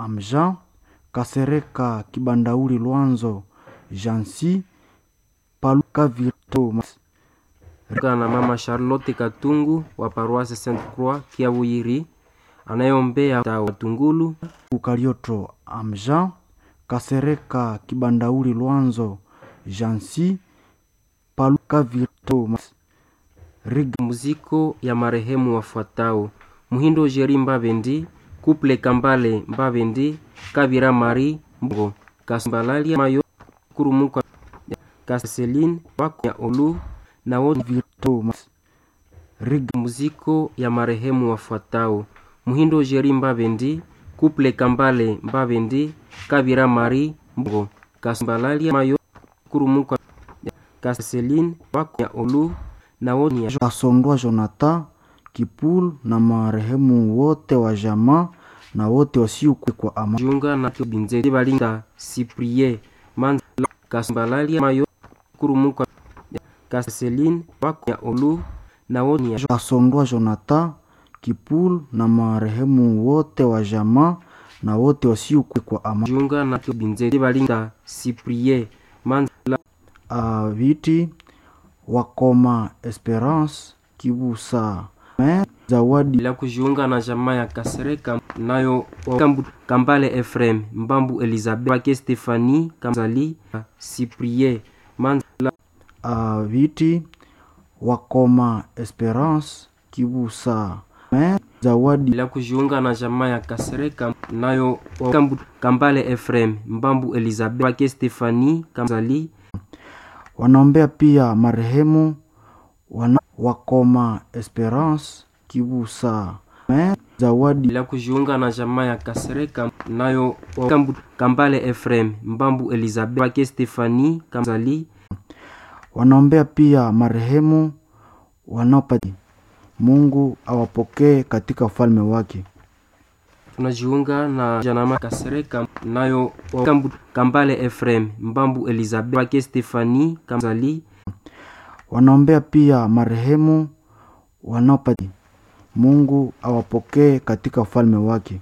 Amjan Kasereka Kibandauli Lwanzo Jansi Paluka Virto na mama Charlotte Katungu wa paroisse Sainte Croix Kiabuyiri anayeombea Watungulu Ukalioto Amjan Kasereka Kibandauli Lwanzo Jansi Paluka Virto Riga muziko ya marehemu wafuatao: Muhindo Jeri Mbabendi, Couple Kambale Mbabendi, Kabira Mari Mbogo, Kasmbalalia Mayo Kurumuka, Kaseline wako ya Olu na wote Virto Riga muziko ya marehemu wafuatao: Muhindo Jeri Mbabendi, Couple Kambale Mbabendi, Kabira Mari Mbogo, Kasmbalalia Mayo Kurumuka, Kaseline wako ya Olu na wote Kasondwa Jonathan Kipul na marehemu wote wa jamaa na wote wasiokuwa kwa amani. jiunga na Binzeti Balinda Cyprien Manzala Kasmbalalia Mayo Kurumuka Kaseline wako ya Olu na wote Kasondwa Jonathan Kipul na marehemu wote wa jamaa na wote wasiokuwa kwa amani. jiunga na Binzeti Balinda Cyprien Manzala Uh, viti wakoma Esperance Kibusa Me, zawadi bila kujiunga na jamaa ya Kasereka nayo Kambu, Kambale Efrem Mbambu Elizabeth wake Stefani Kamzali Cyprien Manzala uh, viti wakoma Esperance Kibusa Me, zawadi bila kujiunga na jamaa ya Kasereka nayo Kambu, Kambale Efrem Mbambu Elizabeth wake Stefani Kamzali wanaombea pia marehemu wana, wakoma Esperance Kibusa Me, zawadi bila kujiunga na jamaa ya Kasereka nayo Kambu, Kambale Efrem Mbambu Elizabeth wake Stefani Kamzali wanaombea pia marehemu wanaopati Mungu awapokee katika ufalme wake. tunajiunga na janama Kasereka nayo Kambu, Kambale Efrem Mbambu Elizabeth wake Stefani Kamzali Wanaombea pia marehemu wanaopati Mungu awapokee katika ufalme wake.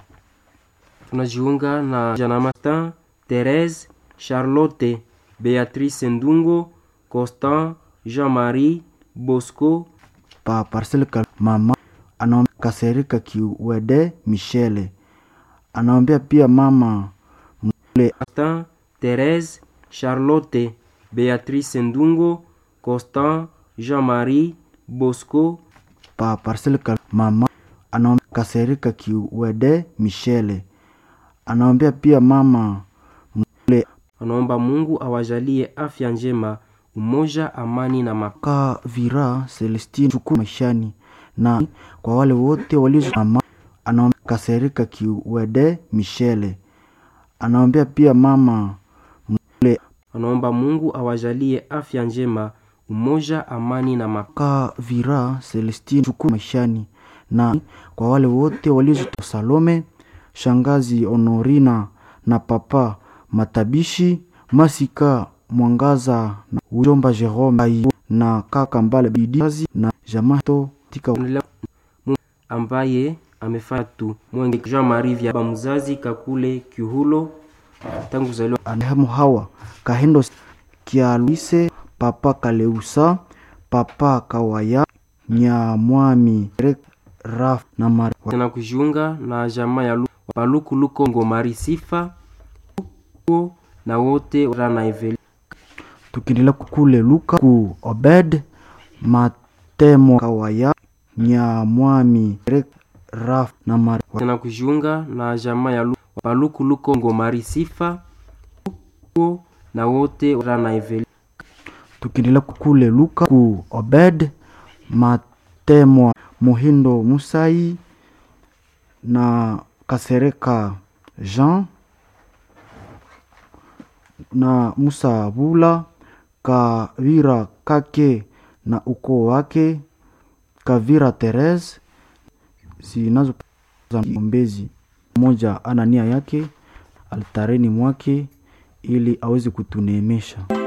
tunajiunga na janama Tan Therese Charlotte Beatrice Ndungo Constant Jean-Marie Bosco Pa Parcel Kal- mama anaombea Kaserika Kiwede Michele anaombea pia mama Constant Therese Charlotte Beatrice Ndungo Constant Jean-Marie Bosco pa Parcel Kal- mama anaombea Kaserika Kiwede Michele anaombea pia mama anaomba Mungu awajalie afya njema, umoja, amani na mapendo. ka Vira Celestine chukua maishani na kwa wale wote walio mama anaombea Kaserika Kiwede Michele anaombea pia mama Anaomba Mungu awajalie afya njema, umoja, amani na mapendo. ka Vira Celestine chukua maishani na kwa wale wote walio Salome shangazi Honorina na papa Matabishi Masika Mwangaza na ujomba Jerome Ai- na kaka Mbale Bidiazi na Jamato tika Endelea Mungu ambaye amefanya tu mwenge Jean Marie vya baba mzazi Kakule Kihulo tangu zaliwa anehemu hawa Kahendo Kialwise papa Kaleusa papa Kawaya Nyamwami Rek Raf na Mari na kujiunga na jamaa ya Lu- Paluku Lukongo Mari Sifa Luko na wote rana Eveli tukiendelea kule Luka ku Obed Matemo Kawaya Nyamwami Rek Raf na Mari na kujiunga na jamaa ya Lu- Paluku Lukongo Mari Sifa Luko na wote rana Eveli tukiendelea kule Luka ku Obed Matemo Muhindo Musai na Kasereka Jean na Musa Bula Kavira Kake na ukoo wake Kavira Therese zinazo za ombezi mmoja ana nia yake altareni mwake ili aweze kutuneemesha.